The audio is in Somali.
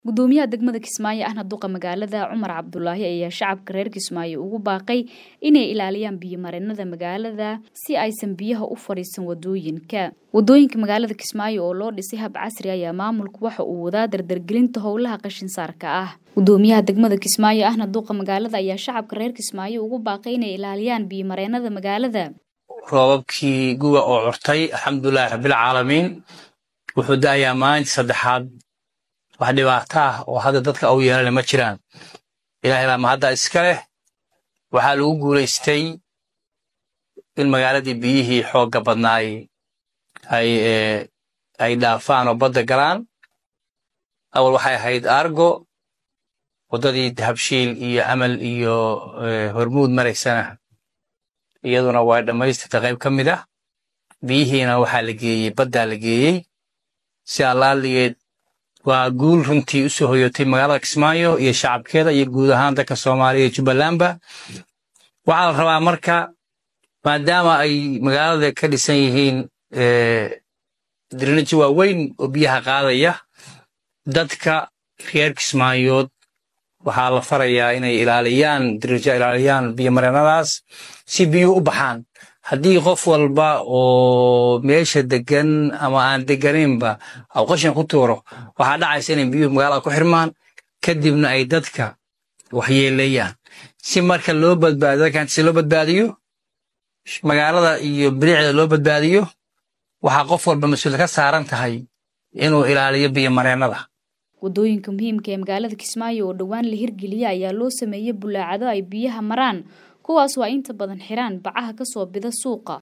gudoomiyaha degmada kismaayo ahna duqa magaalada cumar cabdulaahi ayaa shacabka reer kismaayo ugu baaqay inay ilaaliyaan biyomareenada magaalada si aysan biyaha u fadhiisan wadooyinka wadooyinka magaalada kismaayo oo loo dhisay hab casri ayaa maamulku waxa uu wadaa dardargelinta howlaha qashinsaarka ah gudoomiyaha degmada kismaayo ahna duqa magaalada ayaa shacabka reer kismaayo ugu baaqay inay ilaaliyaan biyomareenada magaalada roobabkii guga oo curtay alxamdulilahi rabbilcaalamiin wuxuu da'ayaa maalintii saddexaad wax dhibaato ah oo hadda dadka au yeelana ma jiraan ilaahay baa mahadda iska leh waxaa lagu guulaystay in magaaladii biyihii xoogga badnaay ay ay dhaafaan oo badda galaan awal waxay ahayd argo waddadii dahabshiil iyo amal iyo hormuud maraysana iyaduna waa dhammaystirta qayb ka mid ah biyihiina waxaa la geeyey baddaa la geeyey si allaaligeed waa guul runtii u soo hoyotay magaalada kismaayo iyo shacabkeeda iyo guud ahaan dadka soomaaliya iyo jubbalandba waxaa la rabaa marka maadaama ay magaalada ka dhisan yihiin dirinaji waaweyn oo biyaha qaadaya dadka reer kismaayood waxaa la farayaa inay ilaaliyaan dirija ilaaliyaan biyomareenadaas si biyuhu u baxaan haddii qof walba oo meesha degan ama aan deganaynba aw qashin ku tuuro waxaa dhacaysa inay biyuhu magaalada ku xirmaan kadibna ay dadka waxyeeleeyaan si marka loo badbaadiyo dadkan si loo badbaadiyo magaalada iyo bilicda loo badbaadiyo waxaa qof walba mas-uul ka saaran tahay inuu ilaaliyo biyomareenada wadooyinka muhiimka ee magaalada kismaayo oo dhowaan la hirgeliya ayaa loo sameeyey bulaacado ay biyaha maraan kuwaas waa inta badan xiraan bacaha kasoo bida suuqa